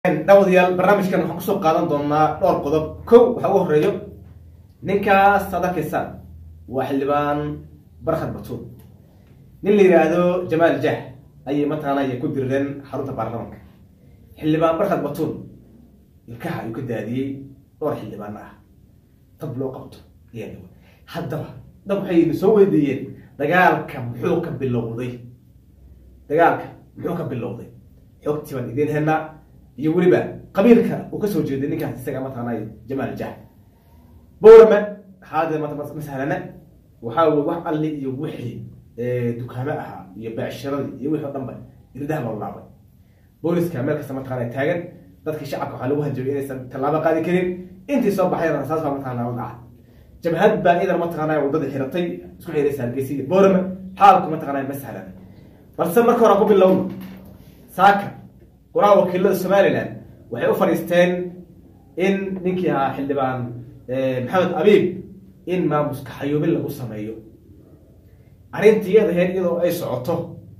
dhawadayaal barnaamijkan waxaan kusoo qaadan doonaa dhowr qodob kow waxaa ugu horeeyo ninkaas aad arkaysaan waa xildhibaan barkhad batuul nin la yidhaahdo jamaal jah ayay mataqaanay ku dirireen xarunta baarlamaanka xildhibaan barkhad batuul ilkaha ayuu ka daadiyey dhowr xildhibaano ah tab loo qabto ayaa dhawa haddaba dab waxay soo weydiiyeen dagaalka muxuu ka bilowday dagaalka muxuu ka bilowday xogtii baan idiin helnaa iyo weliba qabiilka uu kasoo jeeday ninkaas isaga mataqaanay jamaal jah bowrama haade ma sahlana waxaa wey wax alli iyo wixii dukaamo ahaa iyo beecshiradii iyo wixii o dhan ba irdaha loo laabay booliska meel kasta mataqana taagan dadkii shacabka waxaa lagu hanjabay inaysan tallaabo qaadi karin intii soo baxay rasaas baa mataqana la dhaca jabhad baa idan mataqana wadada xiratay isku xiraysa hargeysa iyo bowrama xaalku mataqana ma sahlana balse marka hore aan ku bilowno saaka qoraha wakiilada somalilan waxay u fadhiisteen in ninkii ahaa xildhibaan maxamed abiib in maamuska xayuubin lagu sameeyo arrintii iyada ahayd iyadoo ay socoto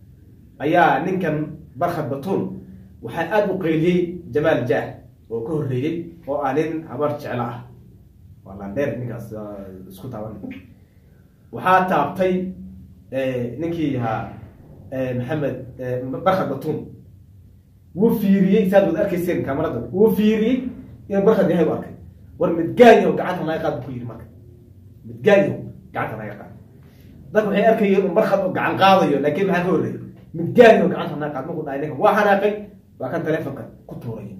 ayaa ninkan barkhad batuun waxaa aada u qeyliyey jamaal jah oo ka horreeyey oo ah nin habar jeclo ah waa landheer ninkaas isku taaban waxaa taabtay ninkii ahaa maxamed barkhad batuun wuu fiiriyey saad wad arkayseen kamarada wuu fiiriyey inuu barkhad yahay u arkay war midgaanyaho gacanta naga qaad bu ku yidhi marka midgaanyaho gacanta naga qaad dadka waxay arkayeen un barkhad oo gacan qaadayo laakiin maxaa ka horreeyay midgaanyaho gacanta naga qaad markuu dhahay ninka waa xanaaqay waa kan telefonka ku tuuraya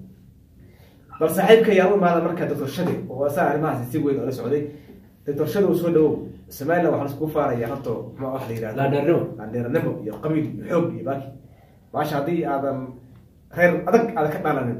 bal saaxiibka ayaa u imaada marka doctor shade oo asaa arrimahaasi si weyn oo la socday doctor shade uu soo dhawow somaliland waxaa laiskugu faaraya horto ma wax la yihahdo Laandheernimo. laandheernimo iyo qabiil iyo xoog iyo baaki maasha haddii aadan reer adag aada ka dhalanin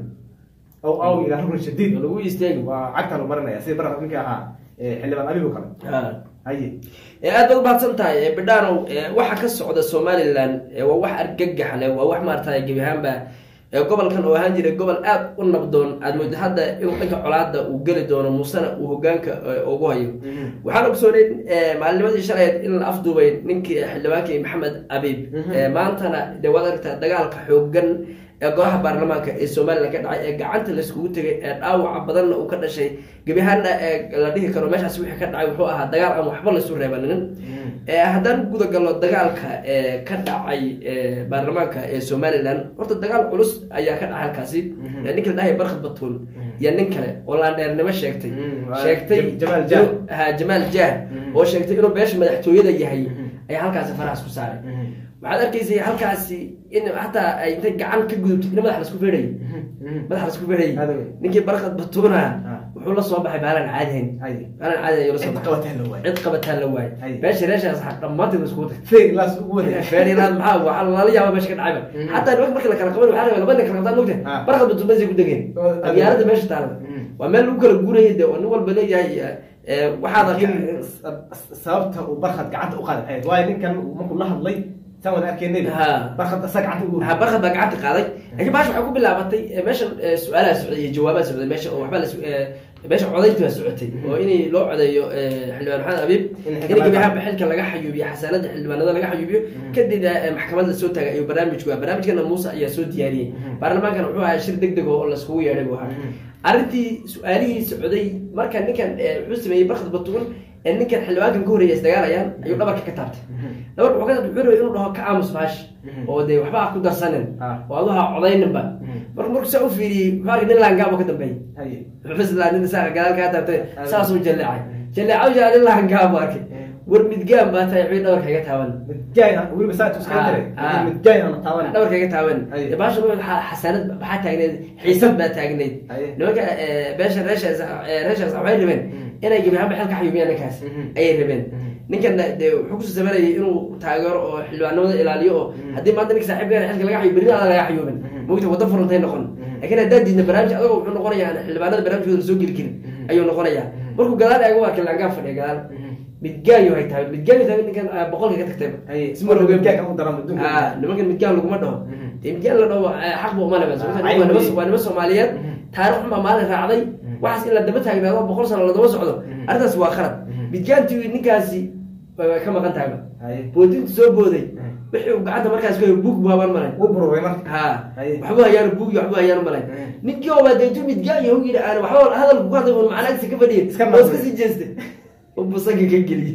oo aw ilaa rukn shadiid lagu istaagi waa cagta lu marinaya sida bar ninka ahaa xildhibaan abiib oo kale haye aad baad umahadsan tahay bidhaanow waxa ka socda somalilan waa wax argagax leh waa wax maarata gebi ahaanba gobolkan oo ahaan jiray gobol aad u nabdoon aad moodo hadda inuu dhanka colaada uu geli doono muusena uu hogaanka ugu hayo waxaan ogsooneyn maalinimadii shalayd in la afduubay ninkii xildhibaankii maxamed abiib maantana de waad aragtaa dagaalka xoogan ee golaha baarlamaanka ee somalilan ka dhacay ee gacanta laiskugu tegay ee dhaawaca badanna uu ka dhashay gebi ahaanna la dhihi karo meeshaas wixii ka dhacay wuxuu ahaa dagaal aan waxba laysu reebanin haddaan guda galno dagaalka ka dhacay baarlamaanka ee somalilan horta dagaal culus ayaa ka dhacay halkaasi ninka la dhahay barkhad batuun iyo nin kale oo laandheernimo sheegtay sheegtay Jamaal Jah. ha jamaal jah oo sheegtay inuu beesha madaxtooyada yahay ayaa halkaasi farahaas ku saaray waxaad arkaysay halkaasi in hataa ay intay gacan ka gudubtay in madax lasku feedhay madax lasku feedhay Aad wey. ninkii barkhad batuuna Ah. wuxuu la soo baxay baalan caadihayn haye baalan caadi ayuu la soo cid baxay qabataan la waayo cid qabataan la waayo Ay. meesha reeshaas dhammaanteed iskugu tagtay feer ilaas ugu wada feerilaad maxaa waxaa lala yaaba meesha ka dhacayba Mhm. xataa nimanka marka la kala qaban waxaa rabay laba nin kala qabtaan mogta Ah. barqad batuumasay ku degeen Oo, abyaalada meesha taalada Mhm. waa meel lagu kala guurayay de oo nin walba leeyahay eh, waxaad laakiin arka sababta uu barkhad gacanta u qaaday maxay waayo ninkan markuu la hadlay saan wada arkeenay Ha. barkhad asaa gacanta ugu ha barqad baa gacanta qaaday laakiin baasha waxay ku bilaabatay eh, meeshan eh, su-aalaha socday iyo jawaabaha socday meesha oo waxba la su- eh, meesha codaynta baa socotay oo in loo codeeyo eh, xildhibaan maxamed abiib In in xilka gebi laga- ahaanba xilka laga xayuubiyo xasaanada xildhibaanada laga xayuubiyo kadib eh, maxkamad la soo taagay ayuu barnaamijku ah barnaamijkana muuse ayaa soo diyaariyey baarlamaankana wuxuu ahaa shir deg deg oo laskugu yeedhay buu ahaa arrintii su-aalihii socday marka ninkan eh, wuxuu sameeyey barkhad batuun ee ninkan xildhibaankan ka horreeya isdagaalayaan ayuu dhabarka ka taabtay dhabarka wuxuu ka taabtay wuxuu rabay inuu dhaho ka aamus maash oo dee waxba ha ku darsanin Ah. oo aduha codayninba marka markuu saa u fiiriyey wuxuu arkay nin laangaabo ka dambeeyey haye wuxuu islaa nin saa gadaal kaa taabtay Ah. saasuu jalleecay jalleecaw jaa nin laangaabo arkay war midgaan baa tahay wixii dhabarka iga taaban midgaay weliba saa tuska Ah, tare ah. midgaay aan taaban dhabarka iga taaban Ay. dee baasha waxaa xasaanad maxaa taagneyd xiisad baa taagneyd Ay. nimanka eh, beesha reeshaas eh, reeshaas waxay rabeen inay gebi ahaanba xilka xayuubiyaan ninkaas Mhm. ayay rabeen ninkan dee wuxuu kusoo sameynayay inuu taageero oo xildhibaanimada ilaaliyo oo haddii maanta ninka saaxiibka xilka laga xayuubiyo berri adaa laga xayuubin mogta waddo furantay noqon laakiin haddaad diidna barnaamij adagoo wuxuu noqonayaa aan xildhibaanada barnaamijkooda la soo geli karin ayuu noqonayaa markuu gadaal eego waa kilaangaan fadhiya gadaal midgaayo hay tahay midgaayo tahay ninkan ah, boqolka ka tagtay haye isma roge midgaay kan u daran adduunka ah nimankan midgaan laguma dhaho Mhm. dee midgaan la dhaho eh, xaq bu uma leba Ah, waa nima cayb waa nima soomaaliyeed Mhm. taarikh xunbaa maalin raacday waxaas in la daba taagnaado boqol sano la daba socdo Mhm. arrintaas waa khalad Mhm. midgaantii ninkaasi way way ka maqan tahayba haye boodintu soo booday wixii uu gacanta markaas ku hayo buug buu haban malay wuu bururay marka ha Haye. waxba hayaan buug iyo waxba hayaan malay Mm. ninkii oo baa deetu midgaa iyo yidhi aan waxba hadalku ku hadlay un macnaagsi ka fadhiya Iska oo naqday. iska sii jeestay oo busanka ka geliyey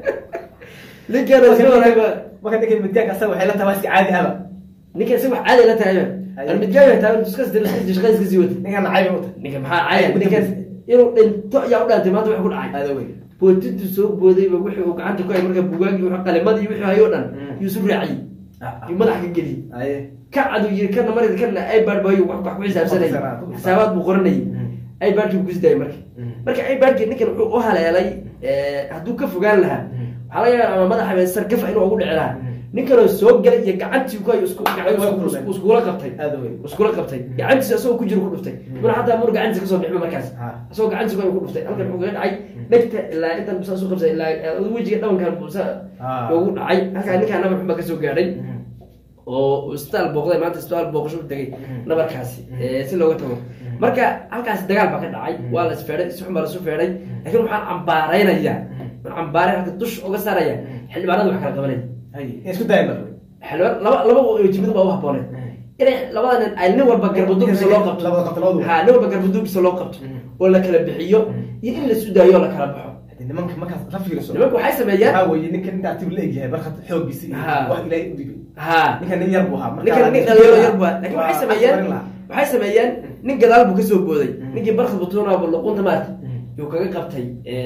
ninkaan iska wanaagba marka ninka midgaanka asaga waxay la tahay waa iska caadi aba ninkan si wax caadi la tahay Haye. aan midgaa taa iska sii shaqada iska sii wata ninkan cayb u tahay ninka maxaa caaya ninkan inuu dhinto ayaa u dhaantay maanta wax ku dhacay aada wey bootitu soo boodayba wixii uu gacanta ku hay marka bugaagii wixii qalimadii wixii hayo dhan Mm. yuu isu raaciyey yuu madax ka geliyey haye ka cadu yiri kana marid kana ipad bayo wax wax ku xisaabsanay Ku xisaab- ku xisaab. xisaabaad buu qoranayay Mm. ipad ku kusday marka Mm. marka ipad ninkan wuxuu u haleelay ee, hadduu ka fogaan lahaa waxaa laga yaabaa ama madaxa bee sargafa inuu ugu dhici lahaa Mm. ninkanoo soo galay iyo gacantii ku hayo isku Way ku isku- kulmeen. iskula qabtay aada wey iskula qabtay gacantiisa asagoo ku jiro ku dhuftay muna hataa muna gacantiisa kasoo bixma markaas Ha. asagoo gacantiisa ku hayo ku dhuftay halkan wuxuu kaga dhacay dhegta ilaa intan busaa soo qabsay ilaa eh, wejiga dhawankan busa Ha. ugu dhacay halkaa ninkaa nabar xun baa kasoo gaadhay Mm. oo isbitaal booqday maanta isbitaal booqasho u tegay Mm. nabarkaasi ee, si looga tago marka halkaasi dagaal baa ka dhacay waa la isfeedhay si xun baa lasu feedhay laakiin waxaan cambaaraynayaa waxaan cambaaray halka dush uga saaraya xildhibaanada wax kala qabanaya haye in isku dayan ba xildhibaan laba laba jimid baa u habboonay inay labada nin ay nin walba garbaduubkiisa loo qabto labada qabto labadu ha nin walba garbaduubkiisa loo qabto Mm. oo la kala bixiyo iyo in la isu daayo oo la kala baxo Hadii nimanka markaas la fiiriso nimanku waxay sameeyaan waxaa weeye ninka inta active la egyahay barkad xoogiisa iyo Ha. wax ilaahay u dhibay ha ninka nin yar buu ahaa marka ninkan nin dhalinyaro yar bua laakiin waxay sameeyeen waxay sameeyeen nin gadaal buu kasoo booday ninkii barkad butuuna bu luqunta maarta yuu kaga qabtay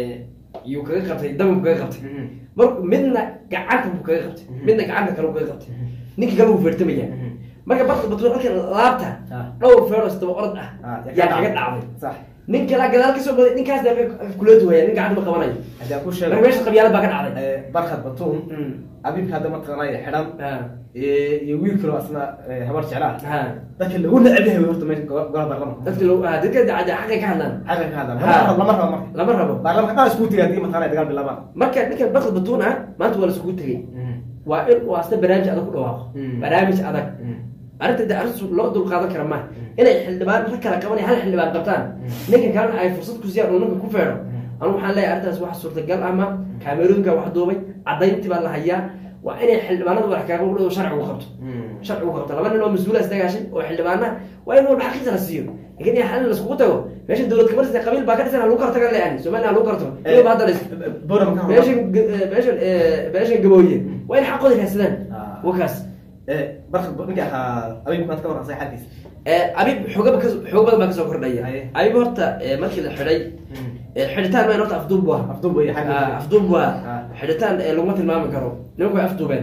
yuu kaga qabtay dabuu kaga qabtay mar midna gacanta buu kaga qabtay midna gacanta kale buu kaga qabtay ninkii kale buu feertamaya marka barkad butuuna halkan laabta Ah. dhowr feeros daba orod ah Ah, yaa kaga dhacday sax nin kala gadaal kasoo booday ninkaasna kula duwaya nin gacanta ma qabanayo haddii aan ku marka sheego meesha qabyaalad baa ka dhacday eh, barkad batuun Mm. abiibka hadda mataqaanaya xidhan Ah. eh, iyo wiil kaloo asna eh, habar jeclaa ha dadka lagu neceb yahay horta meesha go- golaha baarlamanka dadka lo ah, dadka dacada xaqay ka hadlaan xaqan ka hadlaan Ha. lama rabo marka lama rabo baarlamanka dhan iskugu tegay haddii mataqaanaya dagaal bilaabaan marka ninkan bakad batuun ah maanta waa lasugu tegey waa in uu asna barnaamij adag ku dhawaaqo Mm. barnaamij adag arrinta de arrintu loo dulqaadan kara maaha inay xildhibaan rag kala qabanay hal xildhibaan qabtaan ninkan kalena ay fursad ku siiyaan uu ninka ku feedho anu waxaan leeyahay arrintaas wax suurtagal ama kaamerooyinka wax duubay caddayntii baa la hayaa waa inay xildhibaanada wax kaaga udhow sharcigu qabto sharcigu qabto laba nin oo mas-uula istagaashay oo xildhibaana waa in walba xaqiisa la siiyo laakiin in xal laskugu tago meesha dowlad kamarsa qabiil baa ka dhisan ha lagu kala taga leeyahay somaliland ha lagu kala tago ilba hadda dhis boram ka meeshan meeshan meeshan gabooye waa in xaqooda raadsadaan Ah. wakaas barkad ninka ahaa abiib maad ka warran asaga xalkiisa abib xoogaba ka xoog badan baa kasoo kordhaya Haye. abib horta eh, markii la xidhay eh, xidhitaan mayn horta afduub bu ah afduub weeye Ah, xagga afduub bu ah Ah. xidhitaan eh, laguma tilmaami karo nimanku way afduubeen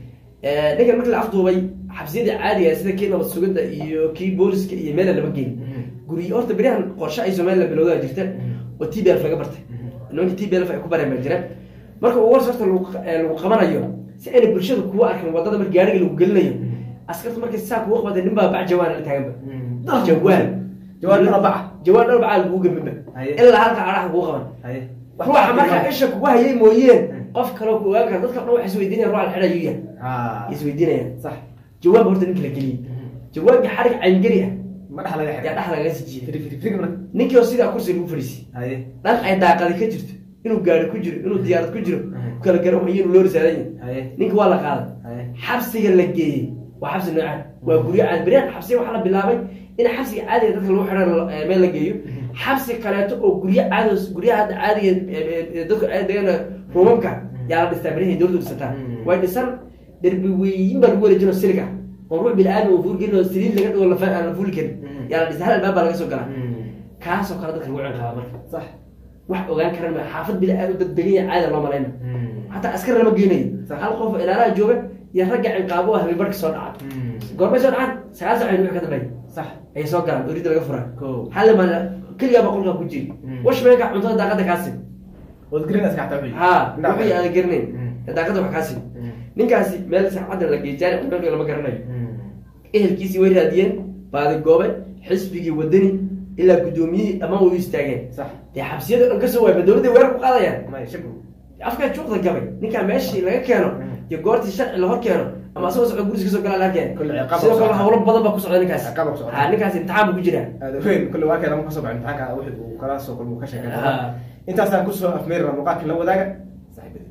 Eh, ninkan markii la afduubay xabsiyadii caadiga ah, sida kii nabad sugidda iyo kii booliska iyo meela lama geyn guryo horta beryahan qorshe ay somaliland bilowdaa jirta oo t b f laga bartay nimanka t b f ay ku bareen baa jira marka ugu horse horta lagu eh, lagu qabanayo si ayna bulshada kuwa arkin wadada marka gaariga lagu gelinayo askarta markay saa kugu qabatay nin baa bac jawaan la taaganba jawaan Jawaan arbaca. jawaan arbaca lagugu gambinba Haye. ilaa halka caraha kugu qaban haye ruuxa markaa isha kugu hayay mooyeen qof kaloo ku ogaan kara dadka dhan waxay isweydiinaya ruuxa la xidhayu yahay Ah. isweydiinayaan sax jawaab horta ninka la geliyey jawaabka xarig cayngeli ah ma dhex laga yaa xidhay dhex lagaga sijiyey firi firi firi marka ninkii oo sidaa kursi lagu fadhiisiyey haye dhan ay daaqadi ka jirto inuu gaari ku jiro inuu diyaarad ku jiro ku kala garan wayo inuu loo risaadan yahay haye ninka waa la qaaday haye xabsiga la geeyey waa xabsi noocaan waa guryo caadi beryahan xabsiga waxaa la bilaabay in xabsiga caadiga dadka lagu xidhan eh, meel la geeyo xabsi kaleeto oo guryo caadi guryaha hadda caadiga eh, eh, dadku ay degan ruumamka yaa la dhistaa beryahay dowladdu dhisataa Mm. way dhisan derbi weyin baa lagu wareejino siliga oo ruux bini-aadam oo fuulgelin oo saliid laga dhigo lafa aan la fuuli karin Mm. yaa la dhisa hal albaab baa laga soo galaa kaasoo kale dadka lagu ciqaaba marka sax wax ogaan karan ma xaafad bini-aadam dad degan yahay caadi loo malayna hataa askar lama geynayo Sax. hal qof oo ilaalaha jooga iyo ragga cinqaabo ah habeenbarhka soo dhaca goormay soo dhacaan sagaal sac wixii ka dambeeya sax ayay soo galaan orida laga furaa Kow. hal maal keligaa baa qolkaa ku jiri Mm. wash meelka cuntada daaqada kaasi wad green iska xataa wixii ha wixii aadan garanayn Mm. daaqada wax kaasi Mm. ninkaasi meel saacadda la geeyay jaani cuntada lama garanayo Mm. ehelkiisii way raadiyeen baadi goobe xisbigii wadani ilaa guddoomiyihii dhammaan way u istaageen sax dee xabsiyada dhan kasoo waayba dowladday weerar ku qaadayaan may shaku afkaa juuqda gabay ninkaa meeshii laga keeno iyo goortii sharci la hor keeno ama asagoo socdo guriis kasoo galaa laga keeno Kulle ciqaab sidoo baa kale socda. hawlo badan baa ku socda ninkaas Ciqaab baa ku socda. ha ninkaas imtixaan buu ku jiraa aada weyn kulle waa keena ma kasoo baxin imtixaanka wixii uu kala soo kulmo ka sheekay Ah. intaasaan kusoo afmeerina muuqaalka la wadaaga saaxiibada